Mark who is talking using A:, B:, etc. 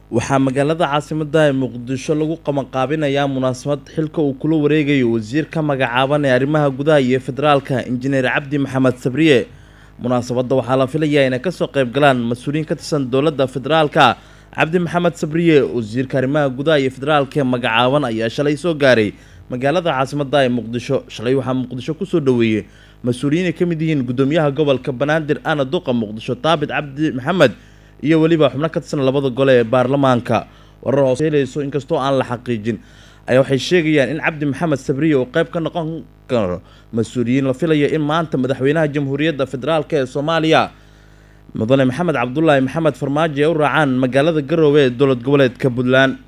A: waxaa magaalada caasimada ee muqdisho lagu qabanqaabinayaa munaasabad xilka uu kula wareegayo wasiir ka magacaaban ee arrimaha gudaha iyo federaalka injineer cabdi maxamed sabriye munaasabadda waxaa la filayaa inay kasoo qayb galaan mas-uuliyiin ka tirsan dowladda federaalka cabdi maxamed sabriye wasiirka arrimaha gudaha iyo federaalka ee magacaaban ayaa shalay soo gaaray magaalada caasimada ee muqdisho shalay waxaa muqdisho kusoo dhaweeyey mas-uuliyiin ay ka mid yihiin gudoomiyaha gobolka banaadir ana duqa muqdisho taabit cabdi maxamed iyo weliba xubno ka tirsan labada gole ee baarlamaanka warar hoos helayso inkastoo aan la xaqiijin ayaa waxay sheegayaan in cabdi maxamed sabriye uu qayb ka noqon karo mas-uuliyiin la filayo in maanta madaxweynaha jamhuuriyadda federaalk ee soomaaliya mudane maxamed cabdulaahi maxamed farmaajo ay u raacaan magaalada garoowe ee dowlad goboleedka puntland